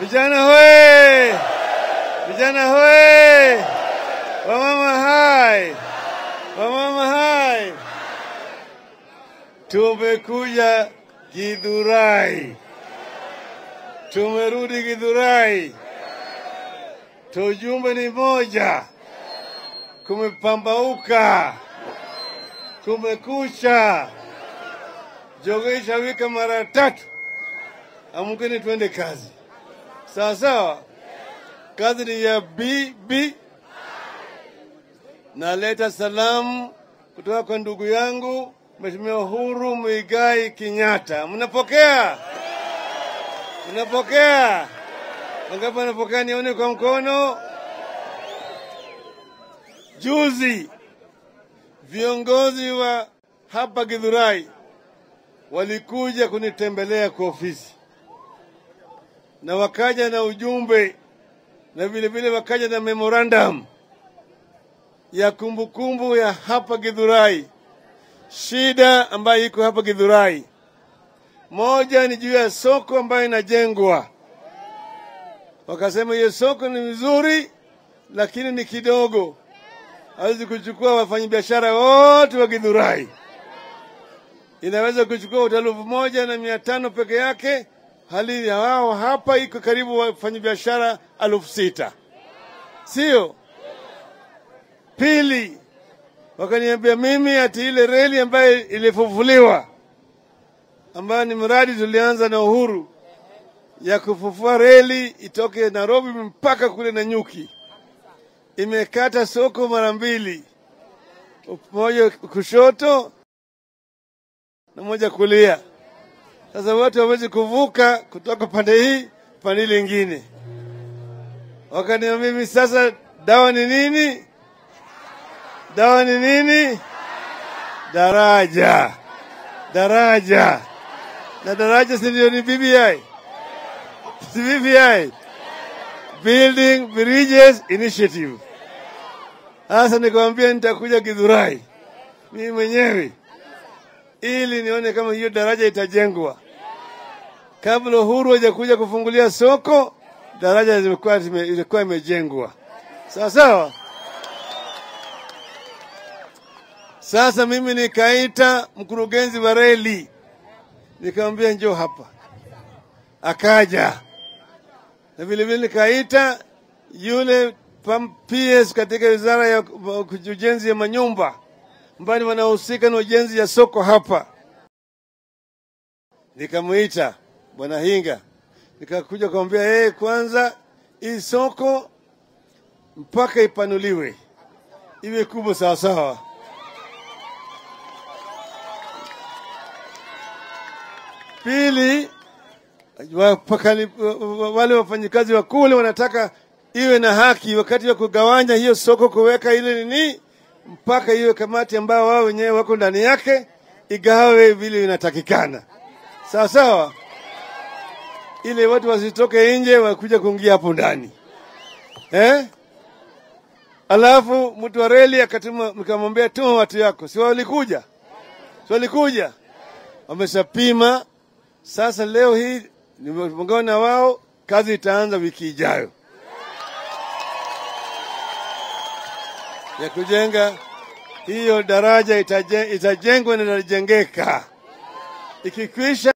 Vijana hoye! Vijana hoye! Wamama hai! Wamama hai! Tumekuja Githurai, tumerudi Githurai. Tujumbe ni moja, kumepambauka, kumekucha, jogoo ishawika mara tatu. Amkeni twende kazi, sawa sawa. Kazi ni ya bibi. Naleta salamu kutoka kwa ndugu yangu Mheshimiwa Uhuru Muigai Kenyatta. Mnapokea? Mnapokea? Wangapi wanapokea? Nione kwa mkono. Juzi viongozi wa hapa Githurai walikuja kunitembelea kwa ofisi na wakaja na ujumbe na vile vile wakaja na memorandum ya kumbukumbu kumbu ya hapa Githurai, shida ambayo iko hapa Githurai. Moja ni juu ya soko ambayo inajengwa. Wakasema hiyo soko ni nzuri, lakini ni kidogo, hawezi kuchukua wafanyabiashara wote wa Githurai. Inaweza kuchukua hoteli elfu moja na mia tano peke yake, hali ya wao hapa iko karibu wafanyabiashara elfu sita sio? Pili, wakaniambia mimi ati ile reli ambayo ilifufuliwa ambayo ni mradi tulianza na Uhuru ya kufufua reli itoke Nairobi mpaka kule Nanyuki, imekata soko mara mbili, moja kushoto na moja kulia. Sasa watu hawezi kuvuka kutoka pande hii pande ile ingine. Wakaniambia mimi sasa, dawa ni nini? Dawa ni nini? Daraja, daraja na daraja, si ndio? Ni BBI, si BBI, Building Bridges Initiative. Sasa nikamwambia nitakuja Githurai mimi mwenyewe ili nione kama hiyo daraja itajengwa kabla Uhuru hajakuja kufungulia soko. Daraja ilikuwa ilikuwa imejengwa sawa sawa. Sasa mimi nikaita mkurugenzi wa reli nikamwambia njoo hapa, akaja na vilevile nikaita yule PS katika wizara ya ujenzi ya manyumba ambao wanahusika na ujenzi ya soko hapa. Nikamwita bwana Hinga, nikakuja kumwambia yeye, kwanza hii soko mpaka ipanuliwe iwe kubwa sawasawa. Pili, wapakani, wale wafanyikazi wa kule wanataka iwe na haki wakati wa kugawanya hiyo soko, kuweka ile nini mpaka iwe kamati ambao wao wenyewe wako ndani yake igawe vile inatakikana, sawa sawa, ili watu wasitoke nje wakuja kuingia hapo ndani eh? Alafu mtu wa reli akatuma, nikamwambia tuma watu yako, si walikuja, si walikuja, wameshapima. Sasa leo hii nimeongea na wao, kazi itaanza wiki ijayo ya kujenga hiyo daraja itajengwa na itajengeka ikikwisha